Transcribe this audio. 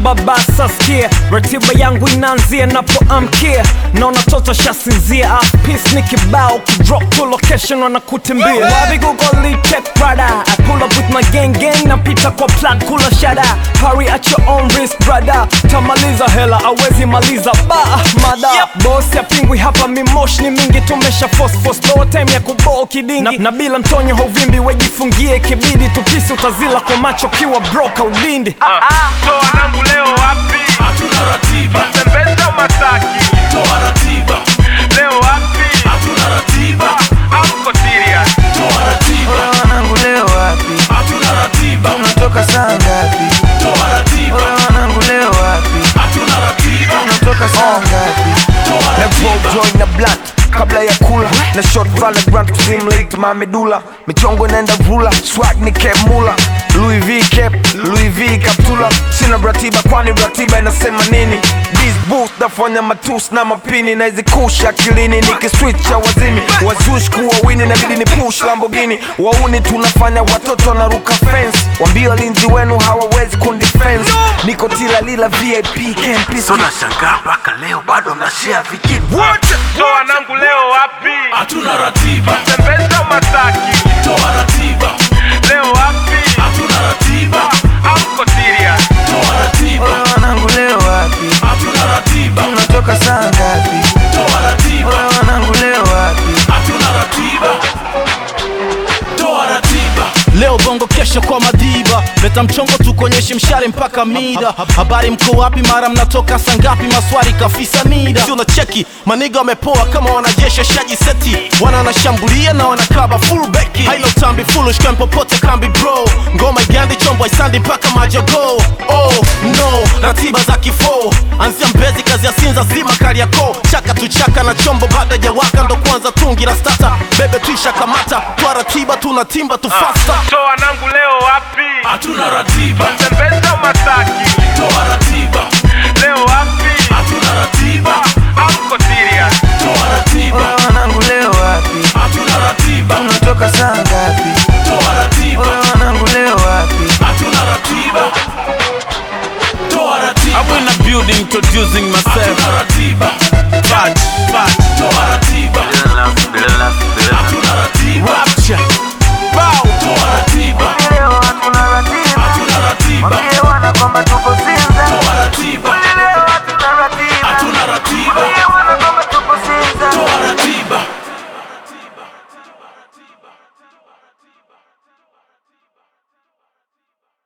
ratiba basa skia ratiba yangu inaanzia napoamkia naona toto shasinzia apis ni kibao kidrop to location wanakutimbia wapi google check brother I pull up with my gang gang napita kwa plat kula shada hurry at your own risk brother tamaliza hela awezi maliza ba mada yep. boss ya pingwi hapa mimosh ni mingi tumesha force force low time ya kuboo kidingi na, na bila mtonyo hauvimbi wejifungie kibidi tupisi utazila kwa macho kiwa broka udindi Toa wanangu leo wapi? hatuna ratiba Tembeza Masaki. toa ratiba Leo wapi? hatuna ratiba Amko serious. toa ratiba wanangu leo wapi hatuna ratiba unatoka saa ngapi toa ratiba wanangu leo wapi hatuna ratiba unatoka saa ngapi toa na ratiba roll joint na blunt kabla ya kula na short valorant kusimulate mamedula michongo inaenda vula swag ni cap mula Louis V cap Louis V kaptula sina ratiba kwani ratiba inasema nini These boots nafanya matus na mapini na hizi kusha akilini nikiswitch ya wazimi wazush kuwa wini nabidi ni push Lamborghini wauni tunafanya watoto wanaruka fence wambia walinzi wenu hawawezi kundifense niko tila lila VIP camp peace tunashangaa mpaka leo bado mnashia vikipu Toa wanangu leo wapi? hatuna ratiba Tembeza Masaki. toa ratiba Leo wapi? hatuna ratiba Amko serious. toa ratiba wanangu leo wapi hatuna ratiba unatoka saa ngapi toa ratiba wanangu leo wapi hatuna ratiba toa ratiba leo bongo kesho kwa madiba leta mchongo tukonyeshe mshale mpaka mida habari mko wapi mara mnatoka sangapi maswari kafisa nida si unacheki maniga wamepoa kama wanajeshi shaji seti wana wanashambulia na wanakaba full beki hailo tambi foolish kan popote kambi bro ngoma igandi chombo isandi mpaka majogo oh no ratiba za kifo anzia mbezi kazi ya sinza zima kariako chaka tuchaka na chombo baada ya waka ndo kwanza tungi la stata bebe tuisha kamata twa ratiba tunatimba tu fasta Toa wanangu leo wapi? hatuna ratiba Tembeza Masaki. toa ratiba Leo wapi? hatuna ratiba Amko serious. toa ratiba wanangu leo wapi hatuna ratiba unatoka saa ngapi toa ratiba wanangu leo wapi hatuna ratiba toa ratiba I'm in the building introducing myself hatuna ratiba Fat, fat, toa ratiba hatuna ratiba rapture Bow toa ratiba leo hatuna ratiba hatuna ratiba Waambie wana kwamba